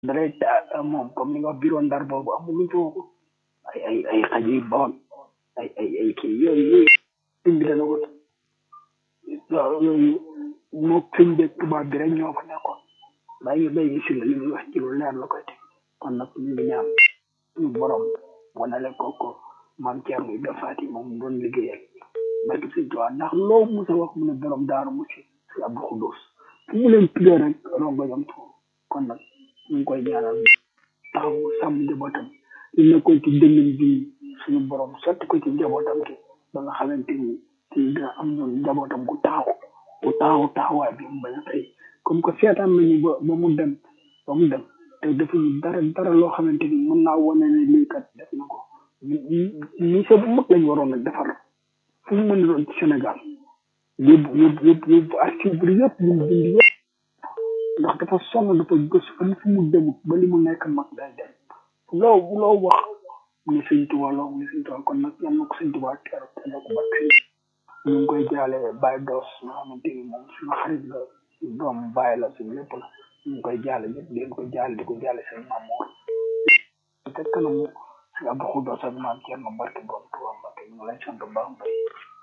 dalay ta moom comme ni nga wax bureau ndar boobu amul luñ fa waxul ay ay ay xaj yu bon ay ay ay kii yooyu yooyu sëñ bi dana ko waaw yooyu moo sëñ beeg tubaab bi rek ñoo fa nekkoon bàyyi bay gi si la li muy wax ci lu leer la koy teg kon nag ñu ngi ñaan suñu borom wanale ko ko maam Thierno Ibrahima Fati moom doon liggéeyal barke sëñ Tuubaa ndax loo musa wax mu ne borom daaru musi si Abdou Khoudous fu mu leen tuddee rek rongo jam tuur kon nag ñu ngi koy ñaanal taxaw sàmm njabootam li nekkoon ci dënnam bi suñu borom sotti ko ci njabootam gi ba nga xamante ni ci dina am ñun njabootam gu taxaw gu taxaw taxawaay bi mu bañ a tey comme que seetaan nañu ba ba mu dem ba mu dem te defuñu dara dara loo xamante ni mën naa wane ne lii kat def na ko mission bu mag lañ waroon a defar fu mu mën a doon ci Sénégal yóbbu yóbbu yóbbu yóbbu archive yëpp ñu bind yëpp ndax dafa sonn dafa gës am fu mu demut ba li mu nekk mag day dem loo loo wax mu ne sëñ Tuubaa loo mu ne sëñ Tuubaa kon nag yal na ko sëñ Tuubaa teeru te na ko barke ñu ngi koy jaale Baye Doos nga xamante ni moom suñu xarit la doom Baye la suñu lépp la ñu ngi koy jaale ñëpp di ko jaale di ko jaale seen maam moom te kanamu si Abdou Khoudous ak maam Thierno barke borom Tuubaa Mbàkke ñu ngi lay sant bu baax mbay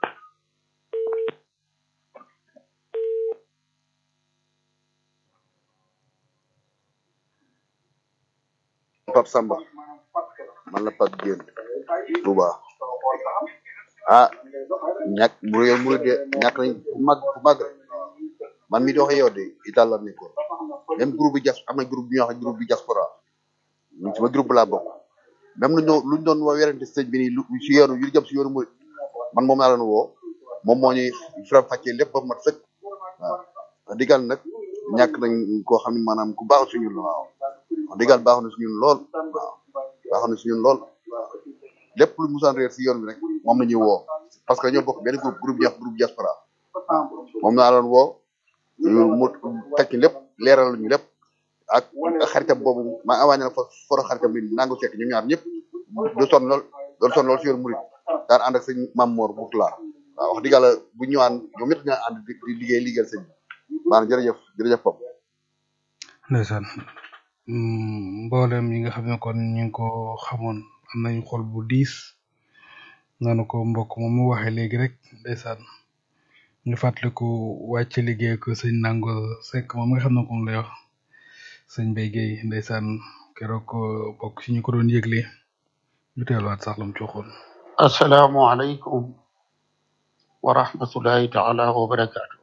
Pape Samba man la Pape Diène Touba ah ñàkk bu yow mu de ñàkk nañ fu mag fu mag man mi di wax yow de Italie la nekkoon même groupe bi jas am na groupe bi ñuy wax groupe bi diaspora ñun sama groupe laa bokk même lu ñu luñ doon wa werante sëñ bi nii lu si yoonu yu jëm si yoonu mu man moom laa doon woo moom moo ñuy faram fàccee lépp ba mat sëkk waaw wax dëggal nag ñàkk nañ koo xam ne maanaam ku baax suñu la waaw wax dëggal baax na suñu lool waaw baax na suñu lool waaw lépp lu musaan réer si yoon bi rek moom la ñuy woo parce que ñoo bokk benn groupe groupe ñuy wax groupe diaspora moom laa doon woo mu tekki lépp leeral ñu lépp ak xaritam boobu maa awaañe na fa foro xaritam bi nangu sekk ñu ñaar ñëpp du son lool doon son lool si yoon murid daan ànd ak sëñ Mam Mor Boutla waaw wax dëgg yàlla bu ñu ñëwaan ñoom ñëpp ñoo ànd di liggéey liggéeyal sëñ bi maanaam jërëjëf jërëjëf Pap ndeysaan mboolem yi nga xam ne kon ñu ngi ko xamoon am nañu xol bu diis noonu ko mbokk moom mu waxee léegi rek ndeysaan ñu fàttaliku wàcc liggéey ko sëñ nango sekk moom nga xam ne moom lay wax sëñ Mbaye Guèye ndeysaan keroog ko bokk ci ñu ko doon yëgle ñu teeluwaat sax lam ci waxoon assalaamu aleykum wa rahmatullahi taala wa barakaatu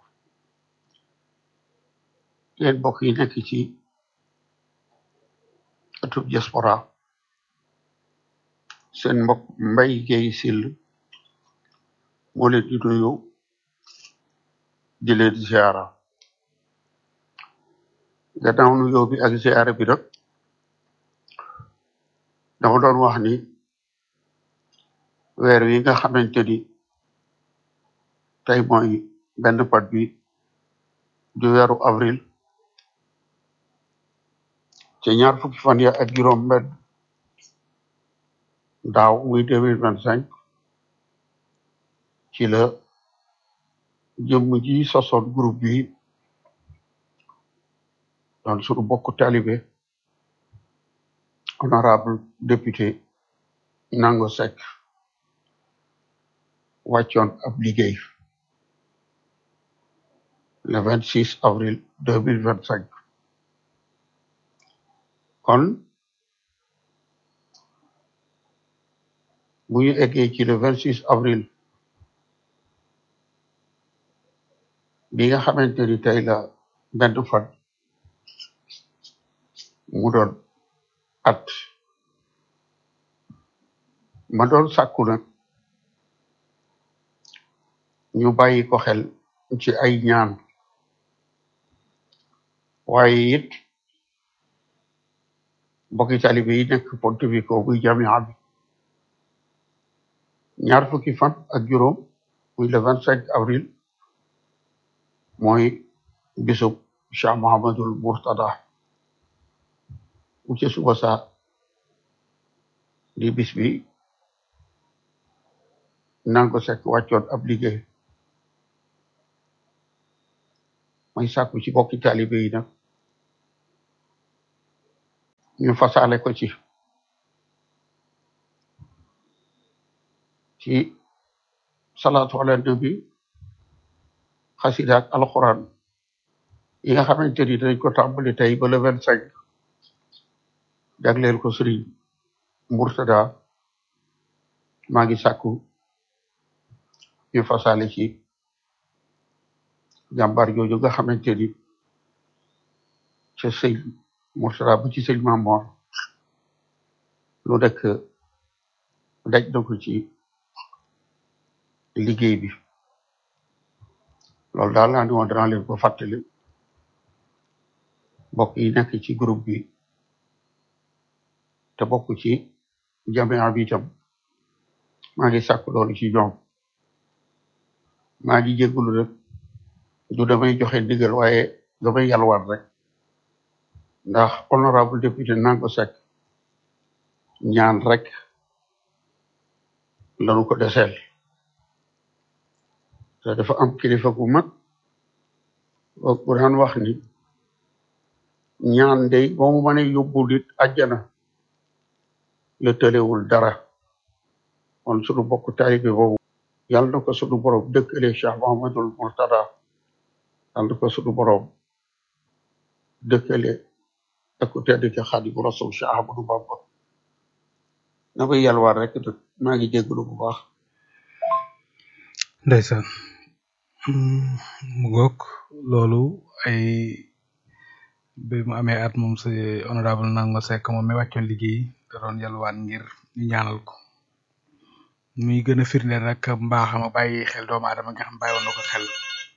yéen mbokk yi nekk ci atub diaspora seen mbokk Mbaye Guèye Sill moo leen di nuyu di leen ziara gannaaw nuyoo bi ak ziara bi nag dama doon wax ni weer wi nga xamante ni tey mooy benn pat bi di weeru avril ci ñaar fukki fan ya ak juróom benn daaw muy deux mille vingt cinq ci la jëmm ji sosoon groupe bi doon suñu bokk talibé honorable député Nango Seck wàccoon ab liggéey le vingt six avril deux mille vingt cinq kon bu ñu eggee ci le vingt six avril bi nga xamante ni tey la benn fan mu doon at ma doon sàkku nag ñu bàyyi ko xel ci ay ñaan waaye it mbokki talibe yi nekk Ponte Vico muy jamia bi ñaar fukki fan ak juróom muy le vingt cinq avril mooy bisub Cheikh Mohamadul Murtada mu ci suba sa di bis bi nango sekk wàccoon ab liggéey may sàkku ci bokki taalibe yi nag ñu fasaale ko ci ci salaatu ala nabi xasida ak alquran yi nga xamante ni dañ ko tàmbali tey ba le vingt cinq jagleel ko sëriñ Murtada maa ngi sàkku ñu fasaale ci jàmbaar jooju nga xamante ni ca sëñ Murtada bu ci sëñ Mamor lu nekk daj na ko ci liggéey bi loolu daal laa ni woon danaa leen ko fàttali mbokk yi nekk ci groupe bi te bokk ci jamia bi itam maa ngi sàkk loolu ci ñoom maa ngi jégalu rek du damay joxe ndigal waaye damay yalwaan rek ndax honorable député Nango Seck ñaan rek lanu ko deseel te dafa am kilifa gu mag bu daan wax ni ñaan day boo mu mënee yóbbu nit àjjana la tëlewul dara kon sunu bokk taalibe boobu yàlla na ko sunu borom dëkkale Cheikh Mohamadul Murtada yàlla na ko sunu borom dëkkale ak ku tedd ki Xaadimu Rasul Cheikh Ahmadou Bamba na may yalwaar rek nag maa ngi jégalu bu baax ndeysaan mu goog loolu ay bi mu amee at moom si honorable Nango Seck moom mi wàccoon liggéey da doon yalwaan ngir ñu ñaanal ko muy gën a firndeel rek mbaaxam a bàyyi xel doomu aadama nga xam bàyyi woon na ko xel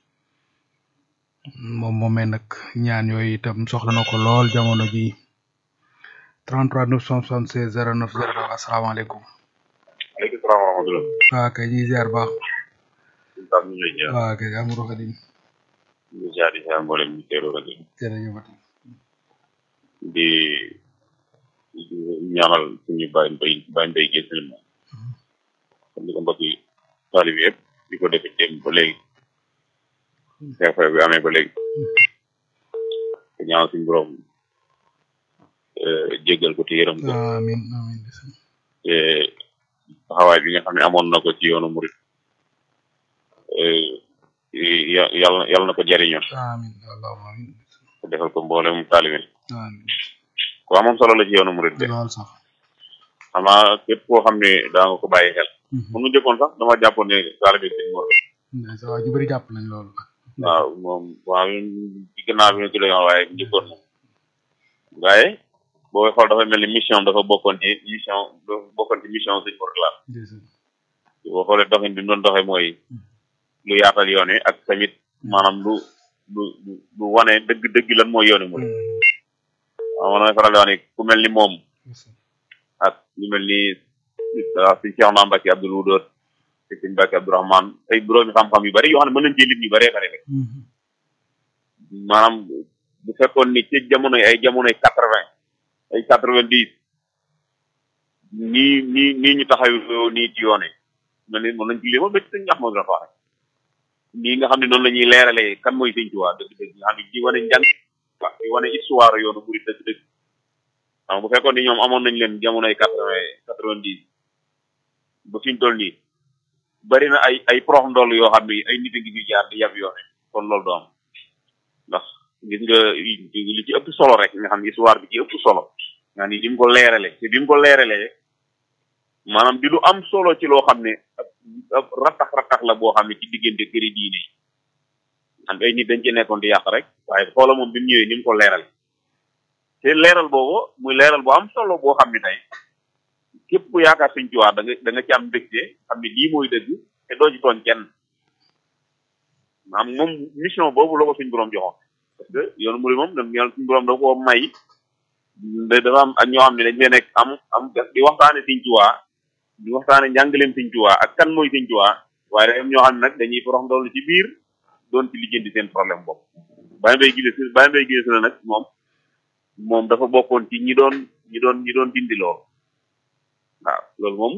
moom moomee nag ñaan yooyu itam soxla na ko lool jamono ji 33 976 09 09 asalaamaaleykum aleykum salaam wa rahmatulah. waa kay ñuy ziar baax Oustaz ñu ngi lay ziar. waa kay amuro xadim ñu ngi ziar di ziar mboolem ñu teewlu rajo bi. jërëjëfati di di ñaanal suñu bàyyi mbay bàyyi mbay gis nañ moom. comme ni ko mbokk yi taalib yëpp di ko defee démb ba léegi. xew-xew bi amee ba léegi. te ñaanal suñu borom jéggal ko te yërëm ko. amin amin ndeysaan te taxawaay bi nga xam ne amoon na ko ci yoonu murit ya- yàlla yàlla na ko jariñoo amin allahumma amin te defal ko mboolem taalibe amin ku amoon solo la ci yoonu murit de lool sax xanaa képp koo xam ne daa nga ko bàyyi xel Mhm. mun mu jëkkoon sax dama jàppoon ne taalibe sëñ Mor ndeysaan waa ñu bëri jàpp nañ loolu waaw moom waaw ci gannaaw bi nga ci la yoon waaye njëkkoon na waaye boo xool dafa mel ni mission dafa bokkoon ci mission dafa bokkoon ci mission sëñ Mor la ndeysaan boo xoolee doxin bi mu doon doxee mooy lu yaatal yoon wi ak tamit maanaam lu lu lu lu wane dëgg dëgg lan mooy yooni murid waaw man damay faral di wax ni ku mel ni moom ndeysaan ak ñu mel ni ah suñ Cheikh Naa Mbacke Abdoul Wudoot te suñ Mbacke Abdourahman ay boroomi xam-xam yu bari yoo xam ne mën nañ cee lim yu bëree bëri rek Mhm. maanaam bu fekkoon ni ci jamonoy ay jamonoy quatre vingt ay quatre vingt dix nii nii nii ñu taxaw nii ci yoon yi mel ni mën nañ ci limal ba ci sëñ Ahmadou Rafa rek nii nga xam ne noonu la ñuy leeralee kan mooy sëñ Tuubaa dëgg-dëgg nga xam ne di wane njàng waaw di wane histoire yoonu murid dëgg-dëgg xam bu fekkoon ni ñoom amoon nañ leen jamonoy quatre vingt quatre vingt dix ba fi ñu toll nii bari na ay ay prox ndoll yoo xam ne ay nit a ngi fi jaar di yab yoone kon loolu du am ndax gis nga li ci ëpp solo rek nga xam ne histoire bi ci ëpp solo nga ni ni mu ko leeralee te bi mu ko leeralee maanaam di lu am solo ci loo xam ne ab ab rattax rattax la boo xam ne ci diggante këri diine yi xam ay nit dañ ci nekkoon di yàq rek waaye xoola moom bi mu ñëwee ni mu ko leeral te leeral boobu muy leeral bu am solo boo xam ne tey képp ku yaakaar Sëñ Tuubaa da nga da nga ci am mbégte xam ne lii mooy dëgg te doo ci tooñ kenn maanaam moom mission boobu la ko suñ borom joxoon parce que yoonu murid moom dañ yàlla suñ borom da koo may da dafa am ak ñoo xam ne dañ leen nekk am am di waxtaane Sëñ Tuubaa di waxtaane njàngaleem Sëñ Tuubaa ak kan mooy Sëñ Tuubaa waaye dafa am ñoo xam ne nag dañuy forox ndoll ci biir doon ci lijjanti seen problème bopp bàyyi mbay gise si bàyyi mbay gise si la nag moom moom dafa bokkoon ci ñi doon ñi doon ñi doon dindi lool waaw loolu moom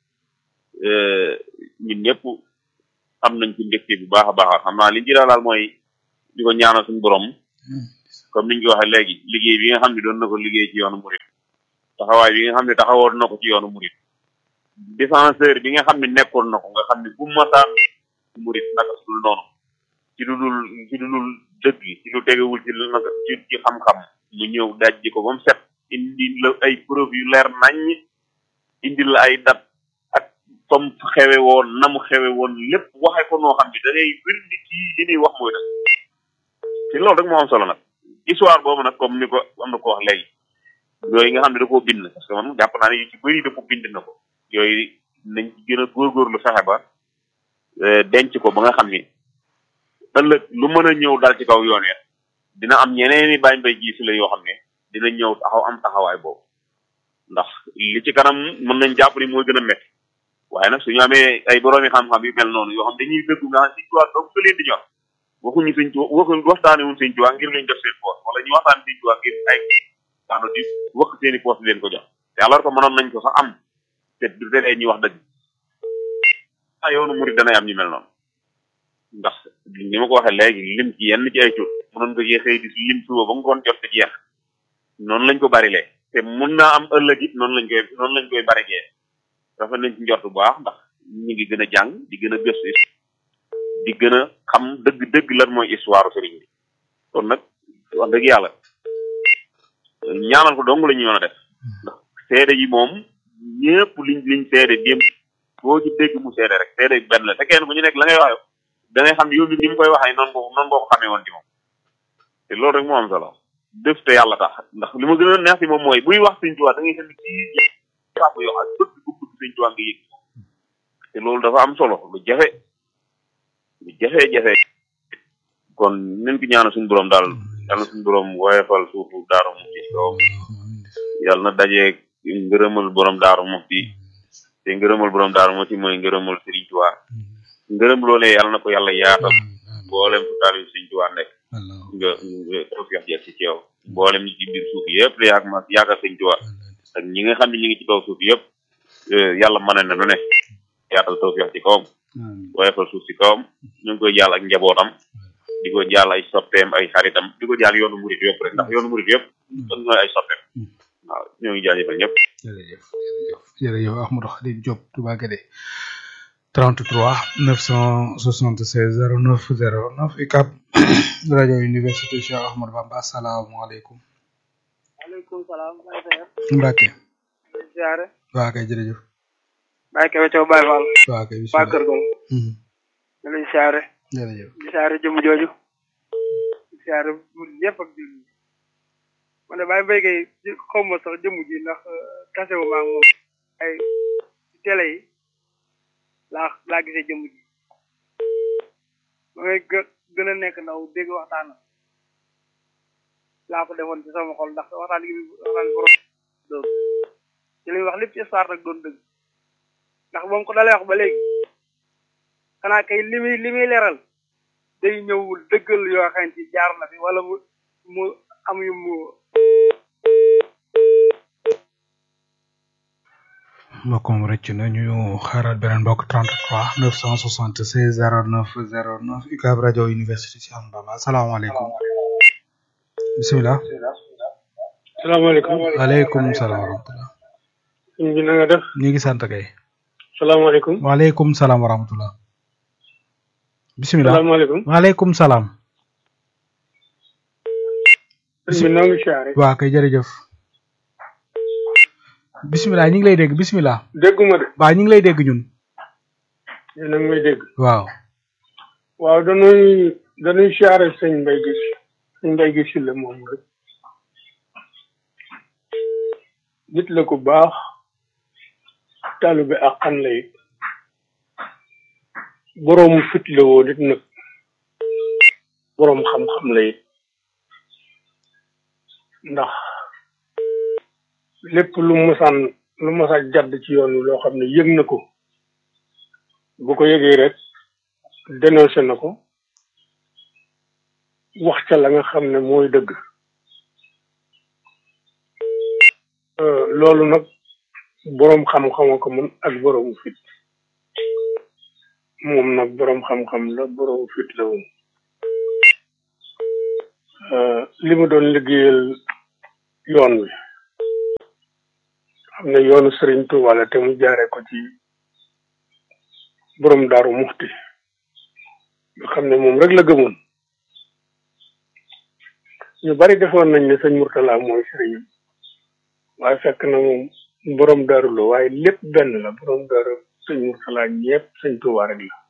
ñun ñëpp am nañ ci mbégte bu baax a baax xam naa li ñu ci daal mooy di ko ñaanal suñu borom comme niñ ko waxee léegi liggéey bi nga xam ne doon na ko liggéey ci yoonu murit taxawaay bi nga xam ne taxawoon na ko ci yoonu murit défenseur bi nga xam ne nekkoon na ko nga xam ne bu masaan murit naka su dul noonu ci lu dul ci lu dul dëgg ci lu tegewul ci lu naka ci ci xam-xam mu ñëw dajji ko ba mu set indi la ay preuve yu leer naññ indi la ay dat ak comme xewe woon na mu xewe woon lépp waxe ko noo xam ne da ngay wir ni kii li ñuy wax mooy def te loolu rek moo am solo nag histoire boobu nag comme ni ko am na ko wax léegi yooyu nga xam ne da koo bind parce que man jàpp naa ne yu ci bëri dafa bind na ko yooyu nañ ci gën a góorgóorlu fexe ba denc ko ba nga xam ni ëllëg lu mën a ñëw dal ci kaw yoon ya dina am ñeneen i bàyyi mbay gis la yoo xam ne dina ñëw taxaw am taxawaay boobu ndax li ci kanam mën nañ jàpp ni mooy gën a métti waaye nag suñu amee ay boroomi xam-xam yu mel noonu yoo xam dañuy dëggu nga xam si tuwaa donc leen di ñor waxuñu sëñ tuwa waxuñ waxtaane wuñ sëñ tuwaa ngir luñ def seen poos wala ñu waxtaan sëñ tuwaa ngir ay daano di wax seen i poos di leen ko jox te alors que mënoon nañ ko sax am te du teree ñuy wax dëgg ah yoonu murid danay am ñu mel noonu ndax ni ma ko waxee léegi lim ci yenn ci ay tur mënoon ko yee xëy di lim suba ba ngoon jot ci jeex noonu lañ ko barilee te mun naa am ëllëg it noonu lañ koy noonu lañ koy barigee rafet nañ ci njort bu baax ndax ñu ngi gën a jàng di gën a gëstu di gën a xam dëgg dëgg lan mooy histoire sëriñ bi kon nag wax dëgg yàlla ñaanal ko dong la ñu mën a def ndax seede yi moom ñëpp liñ liñ seede démb boo ci dégg mu seede rek seede benn la te kenn ku ñu nekk la ngay wax da ngay xam yow mi ni mu koy waxee noonu ko noonu boo ko xamee woon ci moom te loolu rek moo am solo def te yàlla tax ndax li ma gën a neex ci moom mooy buy wax sëñ Tuubaa da ngay xam ne kii jàpp yoo ak bëgg bu bëgg sëñ Tuubaa nga yëg te loolu dafa am solo lu jafe lu jafe-jafe kon nañ ko ñaanal suñu borom daal yàlla na suñu borom woyefal suufu daaru mufti ci kawam yàlla na dajee ngërëmal borom daaru mufti te ngërëmal borom daaru mufti mooy ngërëmal sëriñ Tuubaa ngërëm loolee yàlla na ko yàlla yaatal mboolem fu taal yu sëriñ Tuubaa nekk nga nga tawfeex jeex ci yow mboolem ñi ci biir suuf yëpp la yaag ma yaakaar sëriñ Tuubaa ak ñi nga xam ne ñi ngi ci kaw suuf yëpp yàlla mën na lu ne yaatal tawfeex ci kawam woyefal suuf ci kawam ñu ngi koy jàll ak njabootam di ko jàll ay soppeem ay xaritam di ko jàll yoonu murit yëpp rek ndax yoonu murit yëpp dañ ñooy ay soppeem waaw ñoo ngi jaajëfal ñëpp jërëjëf jërëjëf jërëjëf Ahmadou Khadim Diop Touba Guédé 33 976 09 09 UCAB rajo université Cheikh Ahmadou Bamba asalaamaaleykum maaleykum salaam. Mbacke ziare. waa kay jërëjëf Baye Kébé Thiaw Baye Fall. waa kay waa bisimilah Kër Gol. ñu lay ziare. jërëjëf di ziare jëmm jooju. di ziare yëpp ak jëmm. ma ne Baye Mbaye kay xaw ma sax jëmm ji ndax tase wu ma ak moom ay ci télé yi laa laa gisee jëmm ji. ma ngay gë gën a nekk ndaw dégg waxtaan laa ko defoon ci sama xol ndax waxtaan gi waxtaan borom doon ci li muy wax lépp ci histoire rek doon dëgg ndax ba mu ko dalee wax ba léegi xanaa kay li muy li muy leeral day ñëwul dëggal yoo xamante ni jaar na fi wala mu mu am yu mu mbokk moom rëcc na ñu xaaral beneen mbokk 33 976 09 09 UCAB rajo université Cheikh Ahmadou Bamba asalaamaaleykum bisimilah salaamaaleykum waaleykum salaam wa rahmatulah sëñ bi na nga def ñu ngi sant kay salaamaaleykum waaleykum salaam wa rahmatulah bisimilah salaamaaleykum waaleykum salaam sëñ bi noo ngi siyaare waa kay jërëjëf bisimilah ñu ngi lay dégg bisimilah dégguma de waa ñu ngi lay dégg ñun yéen a ngi may dégg waaw waaw dañuy dañuy siyaare sëñ Mbay gis sëñ Mbay gis la moom rek nit la ku baax taalibe ak xan la it boroomu fit la woo nit nag boroom xam-xam la it ndax lépp lu masaan lu masaan jadd ci yoon wi loo xam ne yëg na ko bu ko yëgee rek dénoncé na ko wax ca la nga xam ne mooy dëgg Euh, loolu nag boroom xam-xama ko mën ak boroom fit moom nag boroom xam-xam la boroom fit la woon euh, li mu doon liggéeyal yoon wi xam ne yoonu Sëriñ Tuuba la te mu jaare ko ci borom daaru muxti nga xam ne moom rek la gëmoon ñu bari defoon nañ ne sëñ Murtala mooy sëriñam waaye fekk na moom borom daaru la waaye lépp benn la borom daaru sëñ Murtala ñëpp sëñ Tuuba rek la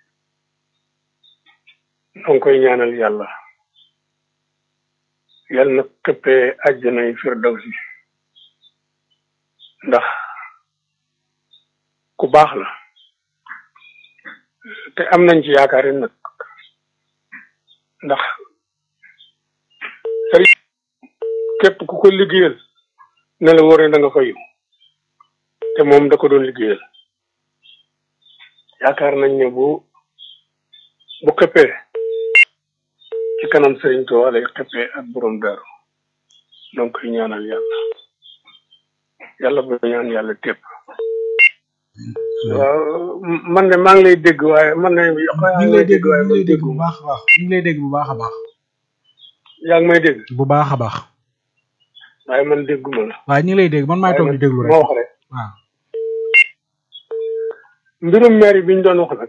noo ngi koy ñaanal yàlla yàlla na këppee àjjana yi firdawsi ndax ku baax la te am nañ ci yaakaar yi nag ndax sëriñ képp ku ko liggéeyal ne la wóor ne da nga fayu te moom da ko doon liggéeyal yaakaar nañ ne bu bu xëppee ci kanam sëriñ Tuubaa lay xëppee ak borom daaru donc koy ñaanal yàlla yàlla bu ñaan yàlla tépp waaw man de maa ngi lay dégg waaye man de ñu ngi lay dégg ñu ngi lay dégg bu baax a baax ñu ngi lay dégg bu baax a baax yaa ngi may dégg bu baax a baax waaye man dégguma la waaye ñu ngi lay dégg man maay toog di déglu rek ma wax rek waaw mbirum maire bi ñu doon wax nag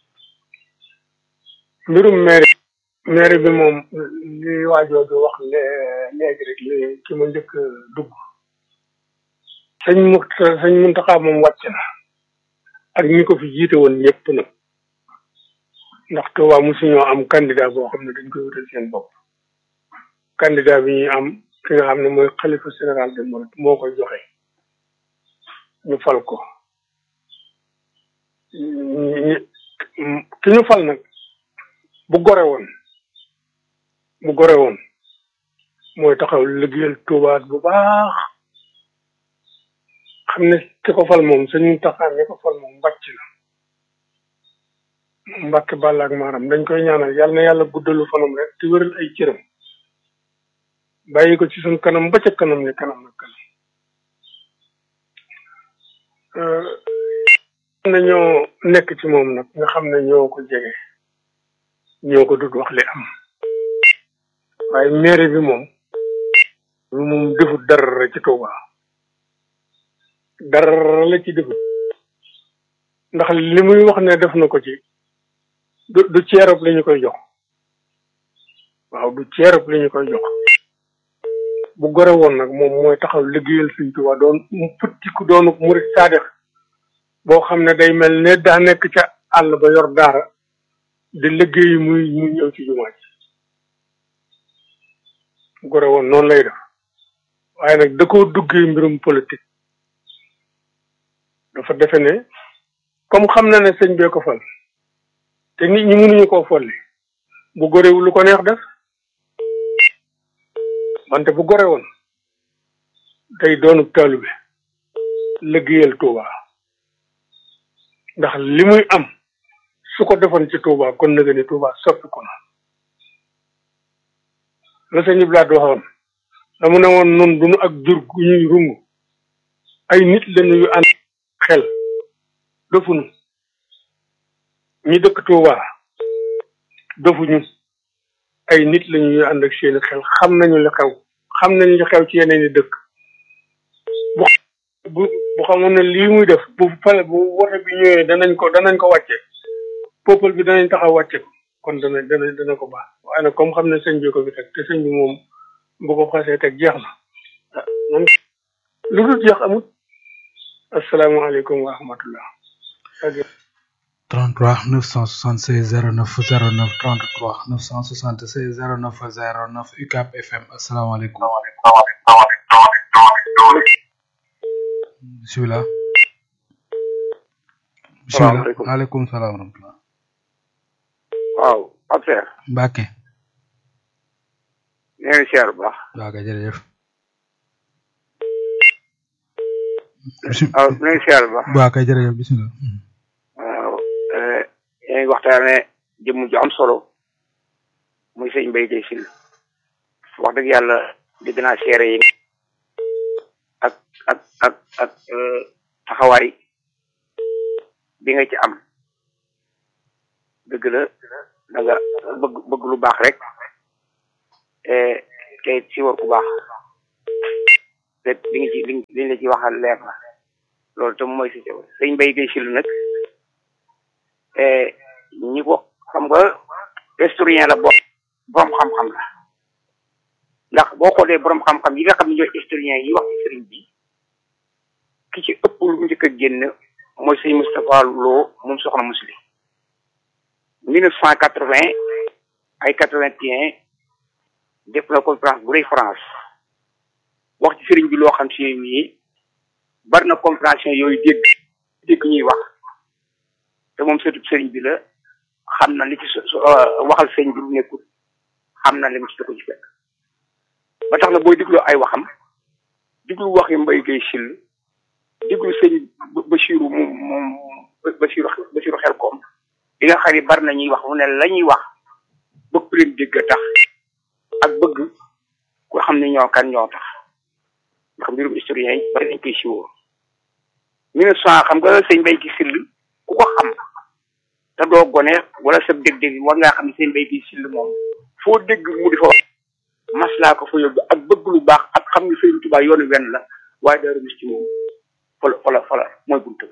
mbirum maire maire bi moom li waajoo bi wax lé- léegi rek li ki ma njëkk a dugg sëñ Mut sëñ Muntaxa moom wàcc na ak ñi ko fi jiite woon ñëpp nag ndax Tuubaa mosuñoo am candidat boo xam ne dañ koy wutal seen bopp candidat bi ñuy am ki nga xam ne mooy xalifa général de Mouride moo koy joxe ñu fal ko ñi- ñi- ki ñu fal nag bu gore woon bu gore woon mooy taxaw liggéeyal Tuubaa bu baax xam ne ki ko fal moom suñu taxaar ñi ko fal moom mbàcc na mbàkk bàll ak maaram dañ koy ñaanal yàlla na yàlla guddalu fanam rek te wéral ay cëram bàyyi ko ci suñ kanam ba ca kanam ni kanam na kanam Euh, xam ne ñoo nekk ci moom nag nga xam ne ñoo ko jege ñoo ko dut wax li am waaye mairie bi moom lu moom defut dara ci Touba dara la ci defut ndax li muy wax ne def na ko ci du du ceerab li ñu koy jox waaw du ceerab li ñu koy jox bu gore woon nag moom mooy taxaw liggéeyal Sëñ Tuubaa doon mu futtiku doonu murit saadix boo xam ne day mel ne daa nekk ca àll ba yor daara di liggéey muy muy ñëw ci jumaa ji bu gore woon noonu lay def waaye nag da koo duggee mbirum politique dafa defe ne comme xam na ne sëñ bee ko fal te nit ñi mënuñu koo folli bu gorewu lu ko neex def wante bu gore woon day doonu taalube liggéeyal Touba ndax li muy am su ko defoon ci Touba kon nag ni Touba soppi ko na la sëñ Ibrahima waxoon dama ne woon nun duñu ak jur gu ñuy rungu ay nit lañu yu ànd xel dofuñu ñi dëkk Touba dofuñu ay nit lañu yu ànd ak seeni xel xam nañu li xew xam nañu li xew ci yeneen i dëkk bu bu bu xamoon ne lii muy def bu fale bu wote bi ñëwee danañ ko danañ ko wàcce peuple bi danañ taxaw wàcce ko kon dana dana dana ko baax waaye nag comme xam ne sëñ bi ko fi teg te sëñ bi moom bu ko xasee teg jeex na ah moom lu dul jeex amut asalaamaaleykum wa rahmatullah 33 976 09 09 33 976 09 09 UCAP FM asalaamaaleykum bisimilah bisimilah Salaamaaleykum. waaleykum salaam wa rahmatulah waaw Pape Cheikh Mbacke nee na siyaar bu baax waaw kay jërëjëf waaw nee na siyaar bu baax waaw kay jërëjëf bisimilah waaw yaa ngi waxtaane jëmm ju am solo muy sëñ Mbaye Guèye Sylla wax dëgg yàlla dégg naa seere yi ak ak ak ak euh, taxawaay bi nga ci am dëgg la da nga bëgg bëgg lu baax rek te si war ku baax te li nga ci li liñ la ci waxal leer na loolu tam mooy si sëñ Mbaye Guèye Syll nag ñi ko xam nga historien la boo borom xam-xam la ndax boo xoolee borom xam-xam yi nga xam ne ñooy historien yi wax ci sëriñ bi ki ci ëpp lu njëkk a génn mooy sëñ Moustapha Lo moom soxna Musli mille neuf cent quatre-vingt ay quatre-vingt-un def na conférence bu rëy France wax ci sëriñ bi loo xam si nii bari na compréhension yooyu dégg dégg ñuy wax te moom surtout sëriñ bi la xam na li ci waxal sëriñ bi lu nekkul xam na li mu ci da ko ci fekk ba tax na booy diglu ay waxam diglu waxi Mbaye Guèye Syll diglu sëñ Bachirou moom moom Bachirou Bachirou xel koom li nga xam ne bari na ñuy wax mu ne la ñuy wax bëgg leen dégg tax ak bëgg ko xam ne ñoo kan ñoo tax ndax mbirum historien yi bari nañ koy siwoo mille neuf cent xam nga sëñ Mbaye Guèye Syll ku ko xam te doo gone wala sa dégg-dégg war ngaa xam ne sëñ Mbaye Guèye Syll moom foo dégg mu di fa wax maslaa ko fa yóbbu ak bëgg lu baax ak xam ne Sëriñ Tuubaa yoonu wenn la waaye Daaru Musti moom fala fala fala mooy buntu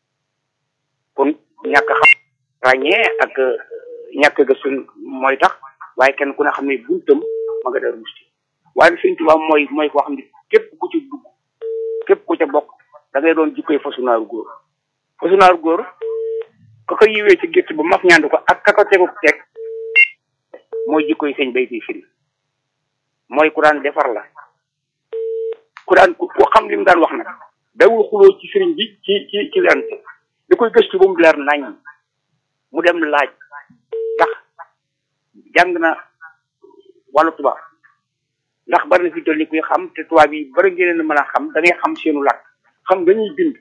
kon ñàkk xam ràññee ak ñàkk gëstu mooy tax waaye kenn ku ne xam ne buntam ma nga Daaru Musti waaye Sëriñ Tuubaa mooy mooy koo xam ne képp ku ci dugg képp ku ca bokk da ngay doon jikkoy fasunaaru góor fasunaaru góor ka ko yiwee ci gétt ba maf ñaandu ko ak ka ko tegu teg mooy jikkoy sëñ Mbaye Guèye Syll mooy ku daan defar la ku daan ku xam li mu daan wax nag dawul xuloo ci sëriñ bi ci ci ci lante da koy gëstu ba mu leer nañ mu dem laaj ndax jàng na wàllu tubaab ndax bari na fi toll ni kuy xam te tubaab yi bari ngeen mën a xam da ngay xam seenu làkk xam dañuy bind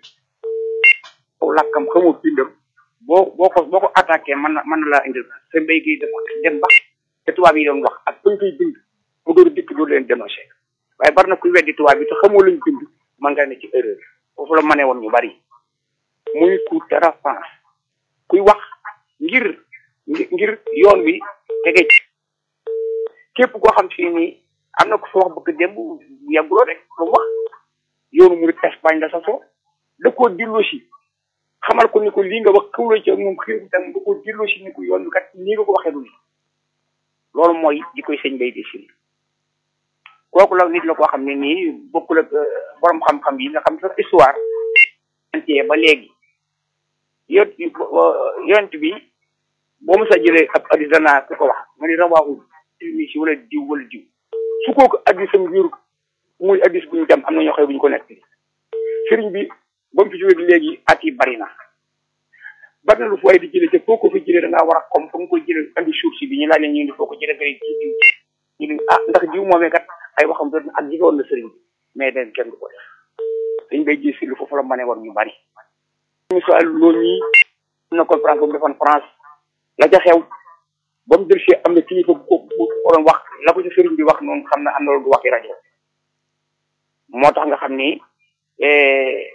aw làkkam xamoo bindam boo boo ko boo ko attaqué mën na mën na laa indil sa mbéy gi dafa dem ba te tubaab yi doon wax ak bañ koy bind mu door dikk doo leen dénoncé waaye bari na kuy weddi tubaab bi te xamoo luñ bind man nga ne ci erreur foofu la mënee woon ñu bari muy ku dara France kuy wax ngir ngir yoon wi tege ci képp koo xam si ni am na ko fa wax bëgg démb yàgguloo rek lu wax yoonu mu Espagne la sasoo da koo dillu si xamal ko ni ko lii nga wax kawla ci moom xiir tam da koo dillu si ni ko yoon bi kat nii nga ko waxee du ni loolu mooy di koy sëñ Mbaye Guèye Syll kooku la nit la koo xam ne nii bokkul ak borom xam-xam yi nga xam sax histoire ba léegi yont yont bi boo mos a jëlee ab addis danaa ku ko wax nga ni rawaaxul tilmi si wala diw wala diw su kooku addisam wéru muy addis bu ñu dem am na ñoo xam bu ñu ko nekk sëriñ bi ba mu fi jógee léegi at yi bari na bari na lu fooy di jëlee te foo ko fi jëlee da ngaa war a comme fu nga koy jëlee andi suuf si bi ñu laaj leen ñu indi foo ko jëlee nga ci diw ñu ne ah ndax diw moomee kat ay waxam doon ak jigéen na sëriñ bi mais den kenn du ko def dañ bay gis lu foofu la mënee woon ñu bari misaal loolu ñi am na conférence boobu defoon France la ca xew ba mu dellusee am na kilifa bu ko bu ko doon wax la ko ci sëriñ bi wax noonu xam na am na loolu du waxi rajo moo tax nga xam ni